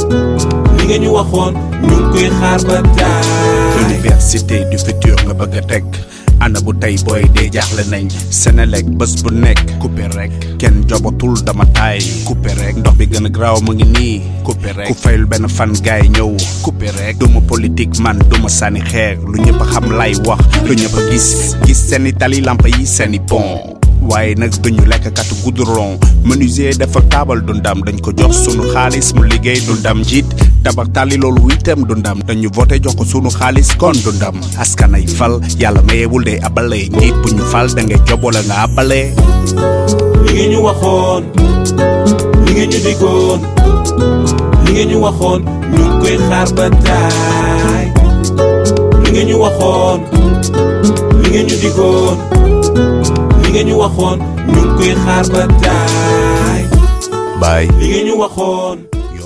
li nga ñu waxoon ñu ngi koy xaar ba taay université du futur nga bëgg a teg ana bu tey booy dee jaaxle nañ Senelec bés bu nekk coupé rek kenn jobatul dama taay coupé rek ndox bi gën a graaw mu ngi nii coupé rek ku fayul benn fan gaay ñëw coupé rek duma politique man duma sànni xeer lu ñëpp a xam lay wax lu ñëpp a gis gis seeni tali lamp yi seeni pont waaye nag duñu lekk katu goudron menuisier dafa taabal du ndam dañ ko jox sunu xaalis mu liggéey du ndam njiit tabax tali loolu itam du ndam dañu voté jox ko sunu xaalis kon du ndam askan ay fal yàlla mayewul day abale njiit bu ñu fal da ngay job wala nga abale li nga ñu waxoon li nga ñu diggoon li nga ñu waxoon ñu ngi koy xaar ba taay li nga ñu waxoon li nga ñu diggoon li nga ñu waxoon ñu ngi koy xaar ba taay baay li nga ñu waxoon